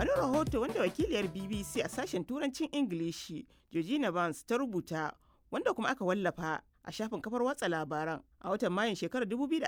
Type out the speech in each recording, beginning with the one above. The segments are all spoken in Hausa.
wani rahoto wanda wakiliyar bbc a sashen turancin ingilishi georgina barnes ta rubuta wanda kuma aka wallafa a shafin kafar watsa labaran a watan mayun shekarar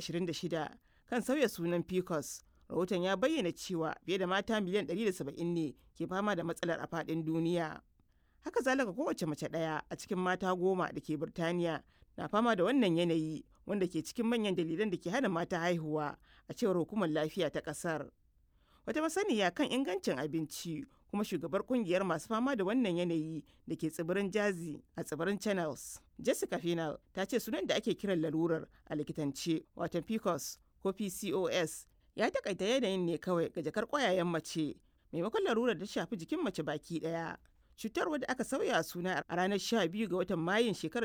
2026 kan sauya sunan pcos rahoton ya bayyana cewa fiye da mata miliyan 170 ne ke fama da matsalar a faɗin duniya haka zalika kowace mace ɗaya a cikin mata goma da ke birtaniya na fama da wannan yanayi wanda ke cikin manyan dalilan da ke hana mata haihuwa a cewar hukumar lafiya ta ƙasar wata masaniya kan ingancin abinci kuma shugabar kungiyar masu fama da wannan yanayi da ke tsibirin jazi a tsibirin channels jessica final ta ce sunan da ake kiran larurar a likitance watan pcos ko pcos ya takaita yanayin ne kawai ga jakar kwayayen mace maimakon larurar da shafi jikin mace baki daya cutar wadda aka sauya suna a ranar 12 ga watan mayun shekarar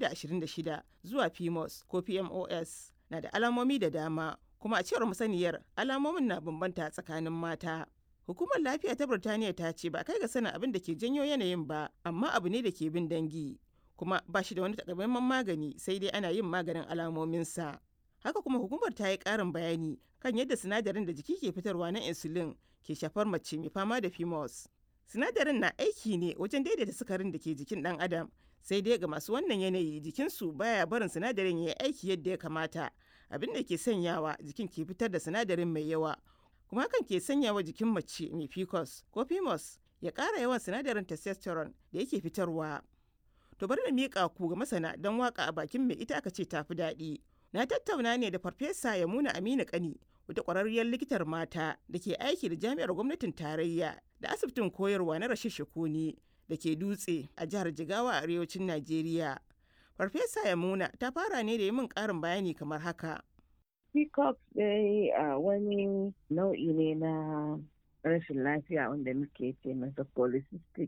2026 zuwa pmos ko pmos na da alamomi da dama kuma a cewar masaniyar alamomin na bambanta tsakanin mata hukumar lafiya ta birtaniya ta ce ba kai ga sanin abin da ke janyo yanayin ba amma abu ne da ke bin dangi kuma ba shi da wani takamaiman magani sai dai ana yin maganin alamominsa haka kuma hukumar ta yi karin bayani kan yadda sinadarin da jiki ke fitarwa na insulin ke shafar mace mai fama da pmos sinadarin na aiki ne wajen daidaita sukarin da ke jikin dan adam sai dai ga masu wannan yanayi jikinsu baya barin sinadarin ya yi aiki yadda ya kamata abin da ke sanyawa jikin ke fitar da sinadarin mai yawa kuma hakan ke sanyawa jikin mace mai pcos ko pmos ya ƙara yawan sinadarin testosterone da yake fitarwa to bari na miƙa ku ga masana don waka a bakin mai ita aka ce tafi daɗi na tattauna ne da farfesa yamuna aminu kani wata ƙwararriyar likitar mata da ke aiki da jami'ar gwamnatin tarayya da asibitin koyarwa na rashin shakuni da ke dutse a jihar jigawa a arewacin najeriya farfesa yamuna ta fara ne da yi min ƙarin bayani kamar haka peacock dai a wani nau'i ne na rashin lafiya wanda muke ce masa polycystic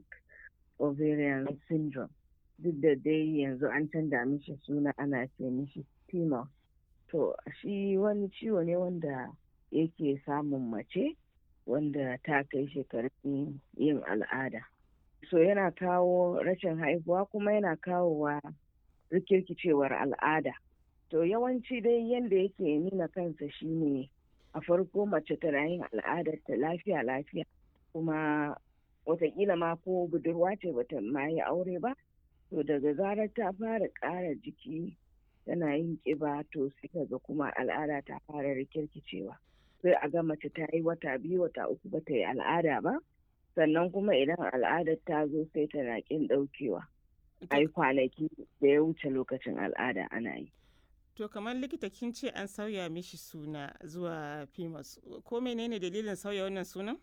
ovarian syndrome duk da dai yanzu an canza mishi suna ana ce mishi PMOS. To shi wani ciwo ne wanda yake samun mace wanda ta kai shekarun yin al'ada. So yana kawo rashin haihuwa kuma yana kawowa rikirkicewar al'ada. To yawanci dai yadda yake nuna kansa shine a farko mace tana yin al'adar ta lafiya lafiya kuma watakila ma ko budurwa ce bata ma yi aure ba to daga zarar ta fara ƙara jiki tana yin ƙiba to sai ga kuma al'ada ta fara rikirkicewa sai a ga mace ta yi wata biyu wata uku ba ta yi al'ada ba sannan kuma idan al'adar ta zo sai tana ƙin ɗaukewa a yi kwanaki da ya wuce lokacin al'ada ana yi to kamar likita kin ce an sauya mishi suna zuwa pimus ko menene dalilin sauya wannan sunan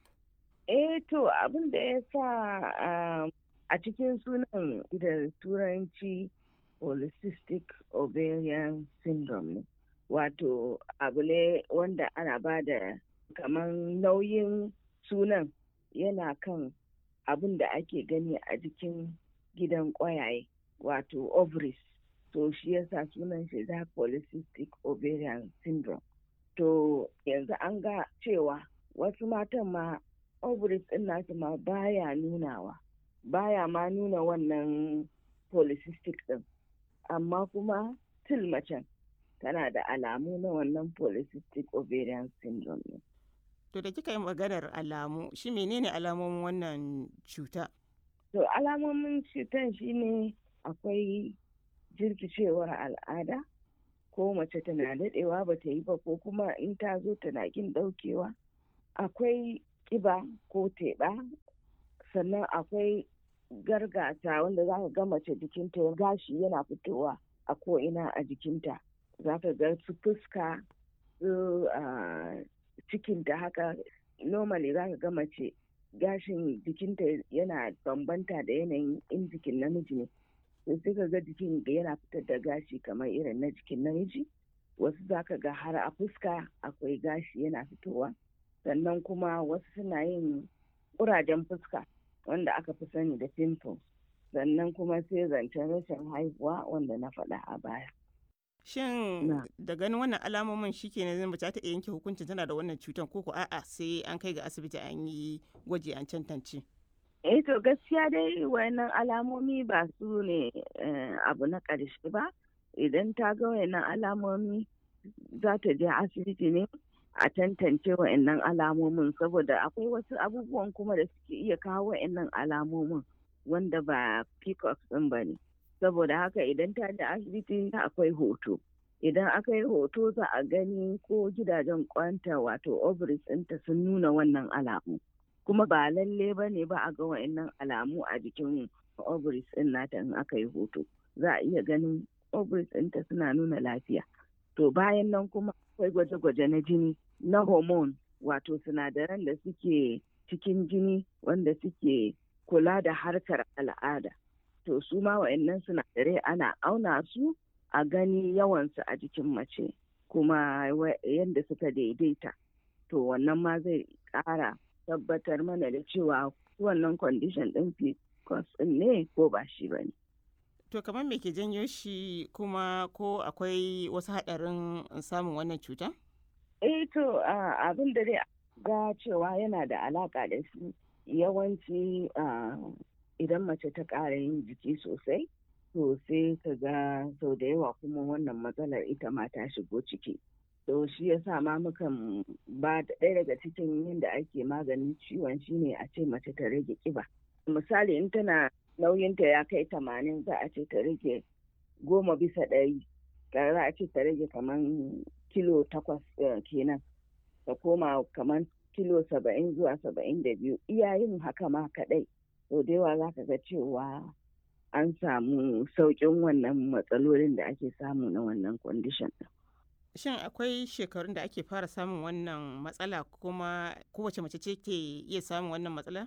eh to abin da ya sa a cikin sunan da turanci polycystic ovarian syndrome ne wato abu ne wanda ana ba da kamar nauyin sunan yana kan abin da ake gani a jikin gidan ƙwayaye wato ovaries to shi yasa sunan shi da polycystic ovarian syndrome to yanzu an ga cewa wasu matan ma ovaries ɗin nasu ma baya nunawa baya ma nuna wannan polycystic ɗin amma kuma still macen tana da alamu na wannan polycystic ovarian syndrome ne. To da kika yi maganar alamu, shi menene alamomin wannan cuta? To alamomin cutan shine akwai jirkicewar al'ada ko mace tana daɗewa ba ta yi ba ko kuma in ta zo tana kin ɗaukewa. Akwai ƙiba ko teɓa sannan akwai gargata wanda za ka ga mace jikinta ya gashi yana fitowa a ko'ina a jikinta za ka ga su fuska su cikinta haka normally za ka ga mace gashin jikinta yana bambanta da yanayin in jikin namiji ne sai sai ka ga jikin yana fitar da gashi kamar irin na jikin namiji wasu za ka ga har a fuska akwai gashi yana fitowa sannan kuma wasu suna yin ƙurajen fuska wanda aka fi sani da pimples sannan kuma sai zancen rashin haihuwa wanda na faɗa a baya. Shin da ganin wannan alamomin shi ke nan mace ta yanke hukuncin tana da wannan cutar ko a'a sai an kai ga asibiti an yi gwaji an tantance? Eh to gaskiya dai wayannan alamomi ba su ne abu na ƙarshe ba idan ta ga wayannan alamomi za ta je asibiti ne a tantance wa'annan alamomin saboda akwai wasu abubuwan kuma da suke iya kawo wa'annan alamomin wanda ba pcos ɗin ba ne saboda haka idan ta da asibiti akwai hoto idan aka yi hoto za a gani ko gidajen kwanta wato ovaries ɗinta sun nuna wannan alamu kuma ba lalle ba ne ba a ga wa'annan alamu a jikin ovaries ɗin nata in aka yi hoto za a iya ganin ovaries ɗinta suna nuna lafiya to bayan nan kuma akwai gwaje-gwaje na jini na hormone wato sinadaran da suke cikin jini wanda suke kula da harkar al'ada to su ma wa'annan sinadarai ana auna su a gani yawansu a jikin mace kuma yadda suka daidaita to wannan ma zai ƙara tabbatar mana da cewa wannan condition ɗin pcos ɗin ne ko ba shi ba ne To kamar me ke janyo shi kuma ko akwai wasu haɗarin samun wannan cuta? Eh to abin da dai ga cewa yana da alaƙa da shi yawanci idan mace ta ƙara yin jiki sosai to sai ka ga sau da yawa kuma wannan matsalar ita ma ta shigo ciki. To shi ya sa ma mukan ba ɗaya daga cikin yadda ake maganin ciwon shine a ce mace ta rage ƙiba. Misali in tana nauyinta ya kai tamanin za a ce ta rage goma bisa ɗari za a ce ta rage kamar kilo takwas kenan ta koma kamar kilo saba'in zuwa saba'in da biyu iyayen haka ma kaɗai to da yawa za ka ga cewa an samu sauƙin wannan matsalolin da ake samu na wannan kwandishan ɗin. Shin akwai shekarun da ake fara samun wannan matsala kuma kowace mace ce ke iya samun wannan matsala?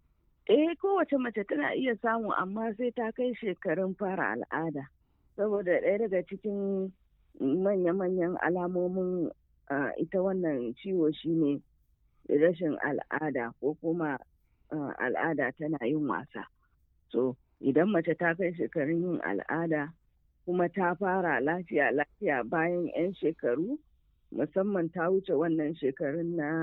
Eh kowace mace tana iya samu amma sai ta kai shekarun fara al'ada. Saboda ɗaya daga cikin manya-manyan alamomin ita wannan ciwo shine rashin al'ada ko kuma al'ada tana yin wasa. So idan mace ta kai shekarun yin al'ada kuma ta fara lafiya lafiya bayan 'yan shekaru musamman ta wuce wannan shekarun na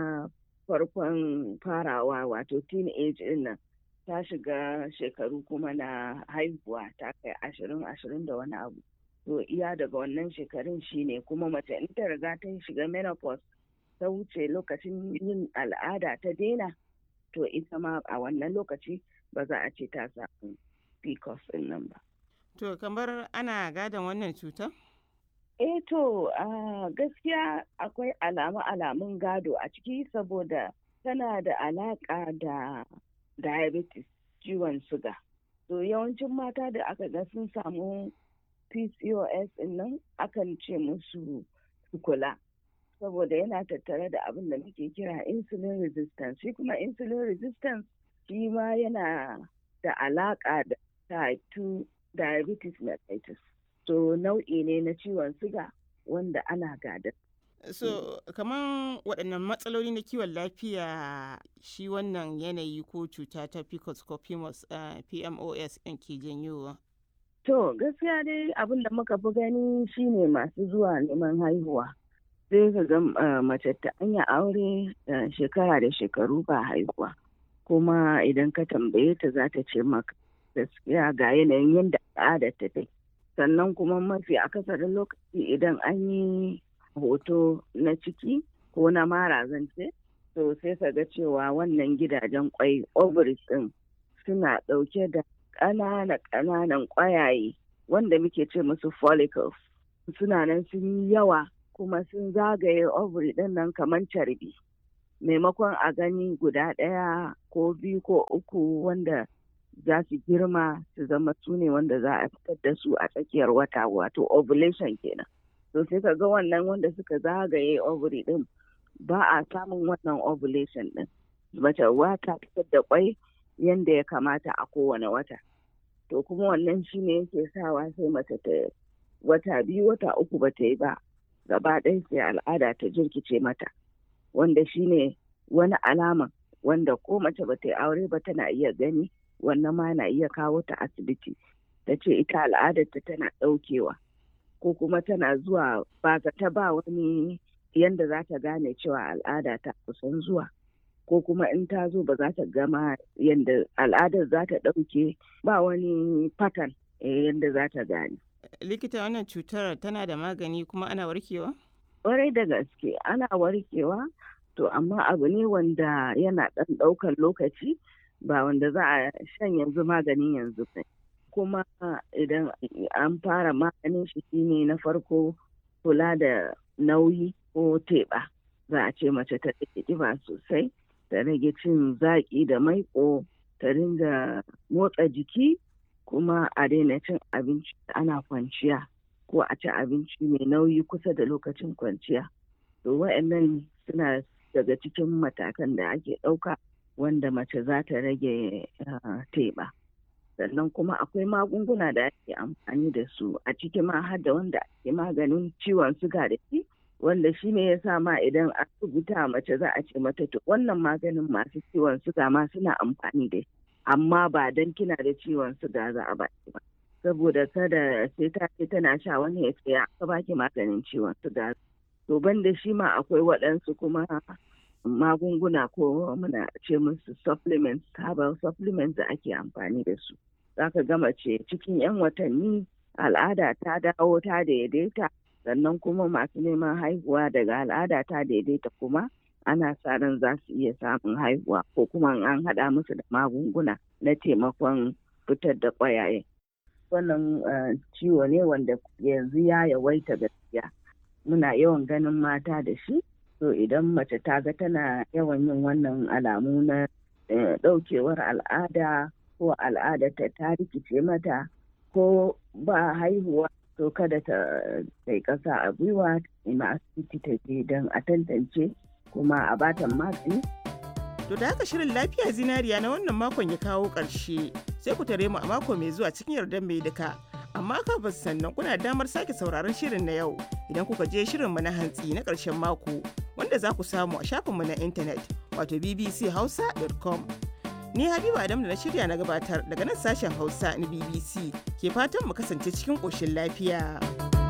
farkon farawa wato teenage din nan ta shiga shekaru kuma na haihuwa ta kai ashirin ashirin da wani abu to iya daga wannan shekarun shine kuma mace in ta riga ta shiga menopause ta wuce lokacin yin al'ada ta daina to ita ma a wannan lokaci ba za a ce ta samu pcos din nan ba to kamar ana gadon wannan cutar eh to gaskiya akwai alamu alamun gado a ciki saboda tana da alaka da diabetes ciwon suga to yawancin mata da aka ga sun samu pcos nan akan ce musu su kula saboda yana tattare da abin da muke kira insulin resistance shi kuma insulin resistance shi ma yana da alaka da type 2 diabetes mellitus to nau'i ne na ciwon suga wanda ana gada so kamar waɗannan matsaloli na kiwon lafiya shi wannan yanayi ko cuta ta pcos ko pmos ɗin ke janyowa to gaskiya dai abin da muka fi gani shine masu zuwa neman haihuwa sai ka ga mace ta anya aure shekara da shekaru ba haihuwa kuma idan ka tambaye ta za ta ce maka gaskiya ga yanayin yadda al'adar ta take sannan kuma mafi akasarin lokaci idan an yi hoto na ciki ko na mara zance to sai ka ga cewa wannan gidajen kwai ovaries din suna ɗauke da ƙanana ƙananan ƙwayaye wanda muke ce musu follicles suna nan sun yi yawa kuma sun zagaye ovary din nan kamar carbi maimakon a gani guda ɗaya ko biyu ko uku wanda za su girma su zama su ne wanda za a fitar da su a tsakiyar wata wato ovulation kenan to sai ka ga wannan wanda suka zagaye ovary din ba a samun wannan ovulation din mace wata fitar da kwai yanda ya kamata a kowane wata to kuma wannan shine yake sawa sai mace ta wata biyu wata uku ba ta yi ba gaba ɗaya sai al'ada ta jirkice mata wanda shine wani alama wanda ko mace ba ta yi aure ba tana iya gani wannan ma na iya kawo ta asibiti ta ce ita al'adarta tana ɗaukewa ko kuma tana zuwa ba ta ba wani yanda za ta gane cewa al'ada ta kusan zuwa ko kuma in ta zo ba za ta gama yanda al'adar za ta ɗauke ba wani pattern yanda za ta gane. likita wannan cutar tana da magani kuma ana warkewa? Ƙwarai da gaske ana warkewa to amma abu ne wanda yana ɗan ɗaukar lokaci ba wanda za a shan yanzu maganin yanzu ba. Kuma idan an fara maganin shi shine na farko kula da nauyi ko teɓa. Za a ce mace ta rage ƙiba sosai, ta rage cin zaƙi da maiƙo, ta ringa motsa jiki kuma a daina cin abinci ana kwanciya ko a ci abinci mai nauyi kusa da lokacin kwanciya. To wa'annan suna daga cikin matakan da ake ɗauka wanda mace za ta rage teɓa. Sannan kuma akwai magunguna da ake amfani da su a ciki ma har da wanda ake maganin ciwon suga da shi wanda shi ne ya sa ma idan an rubuta mace za a ce mata to wannan maganin masu ciwon suga ma suna amfani da shi amma ba dan kina da ciwon suga za a baki ba. Saboda kada sai ta ce tana sha wani ya ce aka baki maganin ciwon suga. To ban da shi ma akwai waɗansu kuma magunguna ko muna ce musu supplements herbal supplements da ake amfani da su zaka gama ce cikin 'yan watanni al'ada ta dawo ta daidaita sannan kuma masu neman haihuwa daga al'ada ta daidaita kuma ana sa ran za su iya samun haihuwa ko kuma an haɗa musu da magunguna na taimakon fitar da ƙwayaye wannan ciwo ne wanda yanzu ya yawaita gaskiya muna yawan ganin mata da shi to idan mace ta ga tana yawan yin wannan alamu na ɗaukewar al'ada ko al'adarta ta rikice mata ko ba haihuwa to kada ta kai ƙasa a gwiwa ina asibiti ta je don a tantance kuma a batan magani To da haka shirin lafiya zinariya na wannan makon ya kawo ƙarshe sai ku tare mu a mako mai zuwa cikin yardar mai duka. Amma kafin sannan kuna damar sake sauraron shirin na yau idan kuka je shirinmu na hantsi na ƙarshen mako wanda za ku samu a shafinmu na intanet wato bbchausa.com. Ni Habiba Adam da na shirya na gabatar daga nan sashen Hausa na BBC ke fatan mu kasance cikin ƙoshin lafiya.